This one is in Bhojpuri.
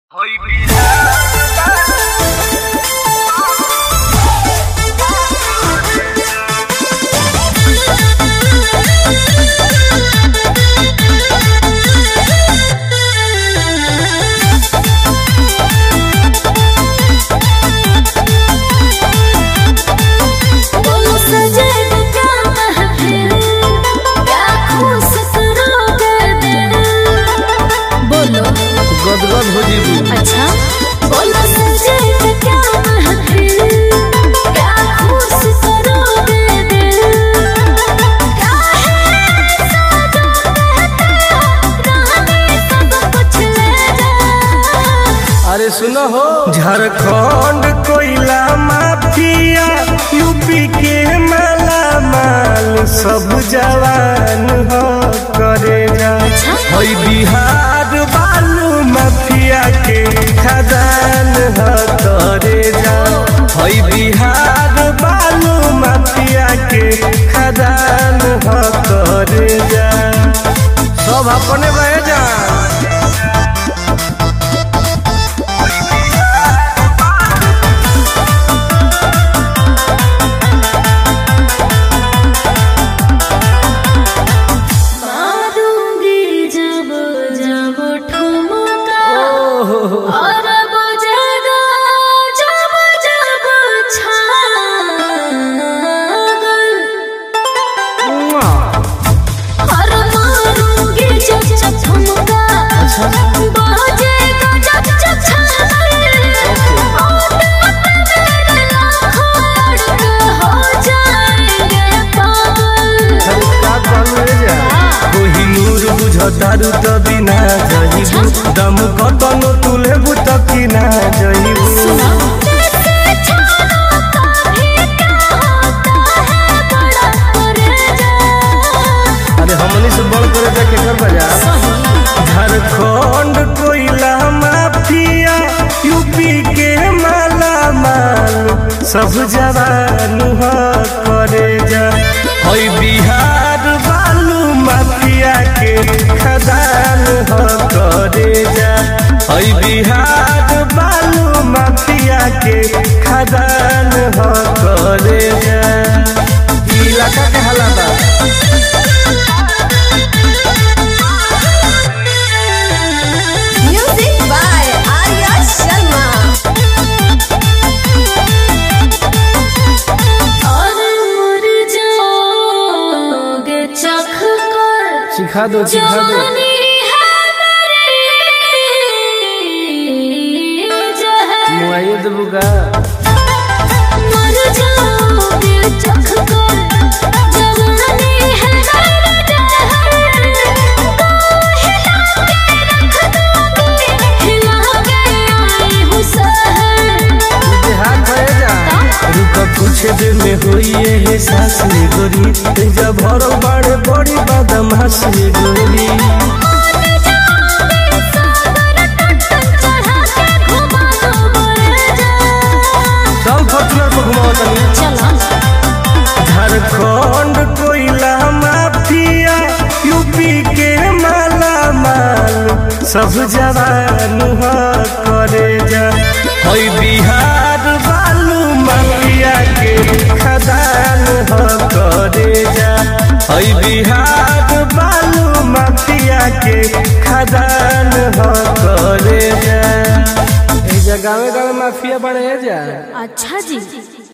गदगद हो जीबू अच्छा बोलो सजे तो क्या महफिल क्या खुश करोगे दिल क्या है ऐसा जो कहते हो रानी सब कुछ ले जा अरे सुनो हो झारखंड कोयला माफिया यूपी के माला माल सब जवान हो करे जा हई बिहार बालू माफिया के खदान हो करे जा हई बिहार बालू माफिया के खदान हो करे जा सब अपने बह जा मारूंगी जब जब ठुमका और बजेगा जब जब छागल और मारूंगी जब जब ठुमका बजेगा जब जब छागल और मेरे लाखों लड़के हो जाएंगे पागल कोहिनूर बुझतारू त बिना जहिबू दम कतनो तुलेबू त किना जहिबू कैसे छानों का भी क्या होता है बड़ा परेजा अरे हमनी से बड़ करे जा केकर बजा झारखंड कोयला माफिया यूपी के माला माल सब जवान हो करे जा हई बिहार बालू माफिया के खदान हो करे जा हई बिहार बालू माफिया के खदान हो करे जा ई इलाका के हालात बा Music by Arya Sharma. और मुर जाओगे चख कर सिखा दो सिखा दो जवानी है मेरी जहर मुआइए देबू का मर जाओगे चख कर जवानी है मेरी जहर को हिला के रख दोगे हिला के आई हूँ सहर हाथ भरे जा रुक कुछ देर में होई है सास में गोरी तेजा भरल बाड़े बड़ी बदमाश में गोरी चल फॉर्चूनर पर घुमाओ तनी झारखंड कोयला माफिया यूपी के माला माल सब जवान हो करे जा हई बिहार बालू माफिया के खदान हो करे जा हई बिहार बालू माफिया के खदान हो करे जा ए जगह गाँव माफिया बने जा अच्छा जी